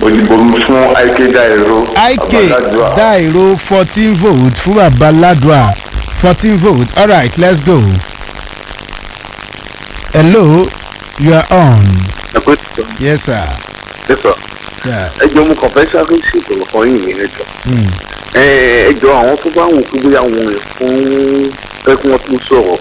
òdìbò mi fún ike dairo ik Babaládùá. dairo fourteen vote fún babaladua fourteen vote alright let's go. hello you are on. ẹ pé tó yes sir. ẹ sọ Yeah. ẹ jọ mo kàn fẹ́ sáré ṣètò ọ̀kan yìí ní ẹjọ́ Mm. ẹ jọ àwọn tó bá wù kí bóyá wọn rìn fún fẹ́ kí wọ́n tún sọ̀rọ̀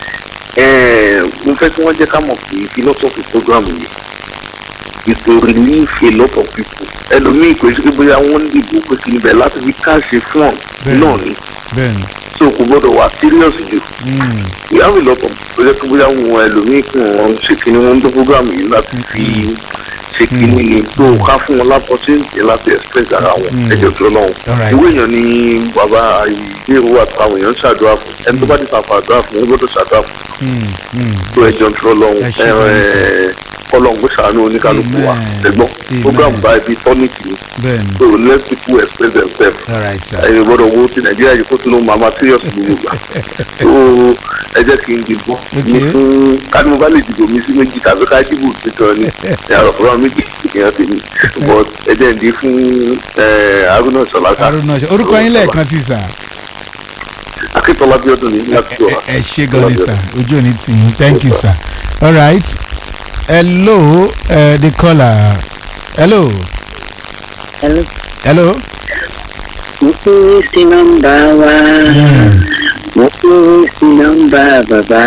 ẹ mo fẹ́ kí wọ́n jẹ́ ká mọ̀ pé philosophy program yìí is to relieve a lot of people ẹlòmíì kò sí pé bóyá wọ́n ń dìbò pé kí níbẹ̀ láti fi káàṣe fún ọ̀ Bẹ́ẹ̀ni. náà ni bẹ́ẹ̀ni. so kò gbọ́dọ̀ wà serious jù Mm. we have a lot of tó jẹ́ pé bóyá wọn ẹlòmíì kí wọ́n ṣe kí ni wọ́n ń tó program yìí láti fi ṣe kí ni ni tó ká fún wọn lápọ̀tẹ́ǹtì láti express ara wọn ẹjọ́ tó lọ́wọ́ Alright. ìwé èèyàn ni bàbá ìgbéró àtàwọn èèyàn ń ṣàdúrà fún ẹni tó bá ti fàfà àdúrà fún wọn gbọ́dọ̀ ṣàdúrà fún Mm. Mm. tó ẹjọ́ tó lọ́wọ́ Ẹ ṣé gan-an sir. kọlọ́ǹgbó ṣàánú oníkálukú wa Amen. ẹ̀gbọ́n Amen. program báyìí bíi tọ́nìkì ni bẹ́ẹ̀ni. so let people express themselves alright sir. ẹ̀yin gbọ́dọ̀ wo ti nàìjíríà yìí kó tún ló máa ma serious gbogbo gbà so ẹ jẹ́ kí n dìbò ní Okay. fún kánú bá lè dìbò mi sí méjì tàbí ká dìbò tuntun ni yàrá fúnra méjì ìyẹn ti ní but ẹ jẹ́ ń di fún eh, haruna sọlá aruna ṣe orúkọ yín lẹ́ẹ̀kan sí sir. akíntola bí ọdún ní láti tó wa. ẹ ṣe gan ni sir ojú ò ní tì yín thank you sir alright hello uh, the caller hello Hello. hello. mo kú sí nọ́mbà wa mo kú sí nọ́mbà bàbá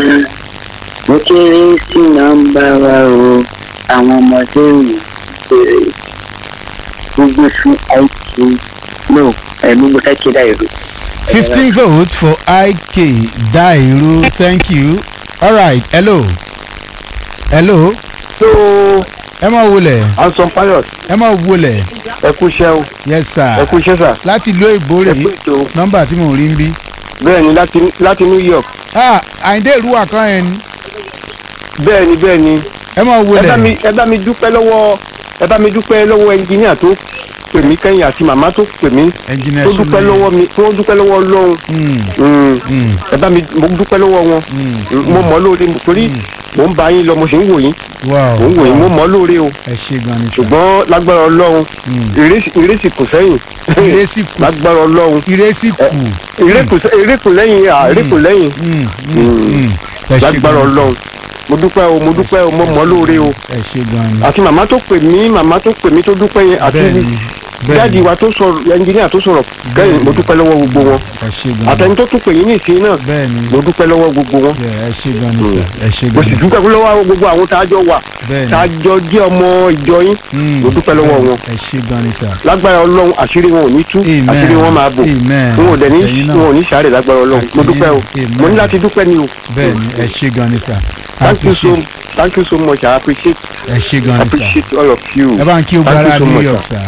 mo kéré sí nọ́mbà wa o àwọn ọmọdé mi bèrè gbogbo fún it no ẹ gbogbo sáké dáìrò. fifteen vote for ik dairu thank you alright hello hello so ẹ máa wọlé anson pilot ẹ máa wọlé ẹ kú iṣẹ́ o yes sir ẹ kú iṣẹ́ sà láti ìlú ìbòrè ẹ kú ètò nọ́mbà tí mò ń rí ń bí. bẹ́ẹ̀ ni láti láti new york ah àyíndé ìrúwà kan yẹn ni bẹ́ẹ̀ ni bẹ́ẹ̀ ni ẹ máa ẹ bá mi wọlé ẹ bá mi dúpẹ́ lọ́wọ́ ẹ bá mi dúpẹ́ lọ́wọ́ ẹnjìníà tó pè mí kẹ́yìn àti màmá tó pè mí ẹnjìnìà tó dúpẹ́ lọ́wọ́ mi tó dúpẹ́ lọ́wọ́ ọlọ́run Mm. ẹ bá mi mo dúpẹ́ lọ́wọ́ wọn mo mọ̀ lóore torí mò ń bá yín lọ mo sì ń wò yín wow mò ń wò yín mo mọ̀ lóore o ẹ ṣe gan ni sir ṣùgbọ́n lágbára ọlọ́run ìrẹsì ìrẹsì kù sẹ́yìn ìrẹsì kù lágbára ọlọ́run ìrẹsì kù ìrẹ́kù lẹ́yìn à ìrẹ́kù lẹ́yìn Mm, mm, mm. ẹ ṣe lágbára gan ni sir. ọlọ́run mo dúpẹ́ o mo dúpẹ́ o mo mọ̀ lóore o ẹ ṣe gan ni àti màmá tó pè mí màmá tó pè mí tó dúpẹ́ yẹn àti bẹ́ẹ̀ni dáàdi wa tó sọ̀rọ̀ ẹnjìníà tó sọ̀rọ̀ kẹ́yìn mo dúpẹ́ lọ́wọ́ gbogbo wọn ẹ ṣe gan ni àtẹni tó tún pè yín ní ìsìn náà bẹ́ẹ̀ni mo dúpẹ́ lọ́wọ́ gbogbo wọn ẹ ṣe gan ni sir ẹ ṣe mo gan sì ni dúpẹ́ lọ́wọ́ gbogbo àwọn tá a jọ wà bẹ́ẹ̀ni tá a jọ jẹ́ ọmọ ìjọ yín Mm, mo dúpẹ́ lọ́wọ́ wọn ẹ ṣe gan ni sir lágbára ọlọ́run àṣírí wọn ò ní tú Amen. àṣírí wọn máa bò Amen. wọn ò dẹ̀ ní Àtẹ̀yìn náà. wọn ò ní sáré lágbára ọlọ́run mo Àtẹ̀yìn dúpẹ́ o náà. mo ní Amen. láti dúpẹ́ ni o bẹ́ẹ̀ni ẹ ṣe gan ni sir thank you so Appreciate- thank you so much i appreciate ẹ ṣe gan ni sir appreciate all of you ẹ bá ń kí o Thank you gbára so new much, york sir. sir.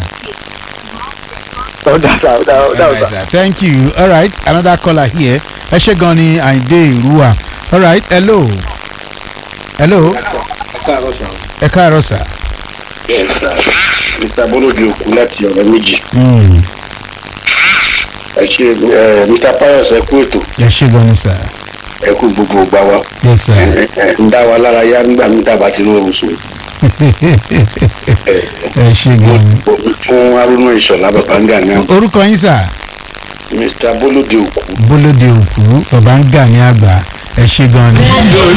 ọ̀dà sà ọ̀dà ọ̀dà Alright, ọ̀dà. sir. thank you all right another caller here ẹ ṣe gan ni àyíndé ìrúwà all right hello hello káàárọ̀ sàn. ẹ káàárọ̀ sir. yes sir mr bolodi òkú láti ọ̀rẹ́ méjì Mm, ẹ ṣe ẹ mr pius ẹ kú ètò ẹ ṣe gan ni sir ẹ kú gbogbo ògbà wa yes sir. ẹ ẹ ń dá wa lára yá nígbà mi tàbá ti rọrùn sùn ẹ ṣe gan ni. Mo fún haruna ìṣọ̀lá babanga ní orúkọ yín sir mr bolodi òkú bólódé òkú bàbá ń gà ní àgbà ẹ ṣe gan ni.